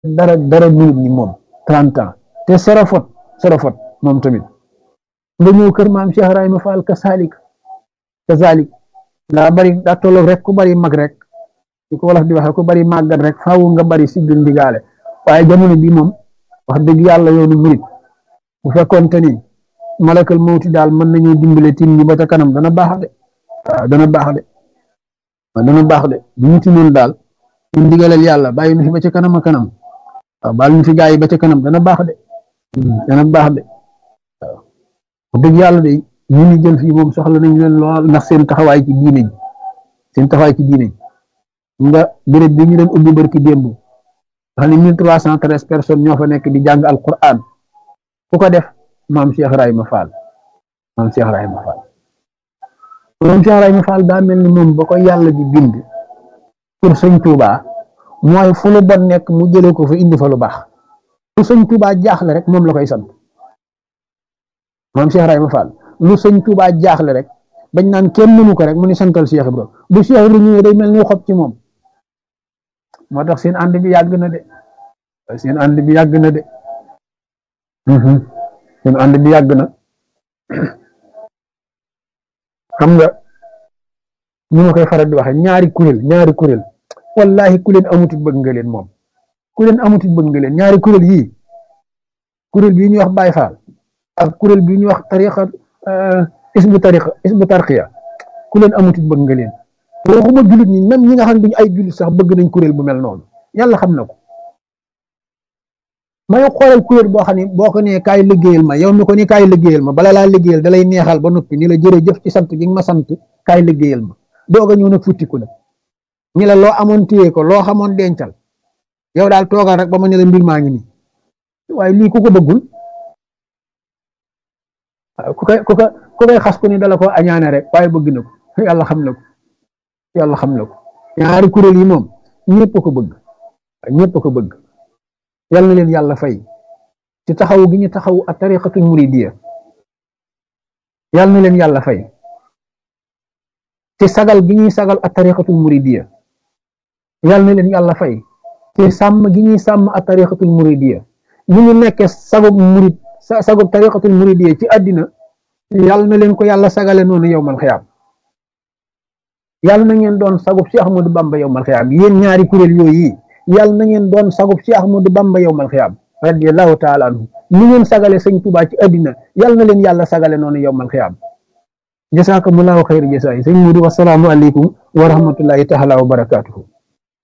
dara dara minute ni moom trente ans te serafot serafot moom tamit nga ñëw kër maam Cheikh Ibrahima Fall ka salik ka salik daa bari daa tolloog rek ku bari mag rek di ko wolof di waxe ku bari màggat rek faaw nga bari siggil ndigaale waaye jamono bi moom wax dëgg yàlla yoonu murit bu fekkoonte ni malakal mawti daal mën nañu dimbale tim ñi ba ca kanam dana baax de waaw dana baax de waaw dana baax de bu ñu tinoon daal ñu ndigalal yàlla bàyyi nu fi ba ca kanam a kanam waaw baal ñu fi gaa yi ba ca kanam dana baax de dana baax de waaw wax dëgg yàlla de ñu ni jël fii moom soxla nañ leen lool ndax seen taxawaay ci diine ji seen taxawaay ci diine ji nga béréb bi ñu doon ubbi barki démb xam ne mille trois cent treize personnes ñoo fa nekk di jàng alquran ku ko def maam Cheikh Ibrahima Fall maam Cheikh Ibrahima Fall maam Cheikh Ibrahima Fall daa mel ni moom ba ko yàlla di bind pour sëñ Touba mooy fu lu bon nekk mu jëlee ko fa indi fa lu baax lu sëñ Touba jaaxle rek moom la koy sant maam Cheikh Ibrahima Fall lu sëñ Touba jaaxle rek bañ naan kenn mënu ko rek mu ni santal Cheikh Ibrahima bu Cheikh Ibrahima ñëwee day mel ni xob ci moom moo tax seen ànd bi yàgg na de seen ànd bi yàgg na de seen ànd bi yàgg na xam nga ñu ma koy faral di waxe ñaari kuréel ñaari kuréel wallahi ku leen amuti bëgg nga leen moom ku leen amuti bëgg nga leen ñaari kuréel yii kuréel bii ñuy wax Baay Faal ak kuréel bii ñuy wax tariqa isbu tariqa isbu tarqiya ku leen amuti bëgg nga leen waxuma jullit ñi même ñi nga xam ne duñu ay jullit sax bëgg nañ kuréel bu mel noonu yàlla xam na ko may xoolal kuréel boo xam ne boo ko nee kaay liggéeyal ma yow mi ko ni kaay liggéeyal ma bala laa liggéeyal dalay neexal ba noppi ni la jërëjëf ci sant gi nga ma sant kaay liggéeyal ma doog a ñëw nag futtiku nag ñi la loo amoon téye ko loo xamoon dencal yow daal toogal rek ba ma ne la mbir maa ngi nii waaye lii ku ko bëggul ku koy ku ko ku koy xas ku ni dala ko añaane rek waaye bëgg na ko yàlla xam na ko yàlla xam na ko ñaari kuréel yi moom ñëpp ko bëgg ñëpp ko bëgg yal na leen yàlla fay ci taxaw gi ñu taxaw a tariqatul muridiya yal na leen yàlla fay ci sagal gi ñuy sagal a tariqatul muridiya yal na leen yàlla fay ci sàmm gi ñuy sàmm a tariqatul muridiya ñu ñu nekkee sagub murid sagub tariqatul muridiya ci àddina yal na leen ko yàlla sagale noonu yowmal xiyaam yàlla na ngeen doon sagub Cheikh Ahmadou Bamba yowmal xiyaam yéen ñaari kuréel yooyu yàlla na ngeen doon sagub Cheikh Ahmadou Bamba yowmal xiyaam radiyallahu taala anhu ni ngeen sagale sëñ Tuubaa ci àddina yàlla na leen yàlla sagale noonu yowmal xiyaam jasaakumullaahu xayra jasaay sëñ Mudu wasalaamu aleykum wa rahmatullahi taala wa barakaatuhu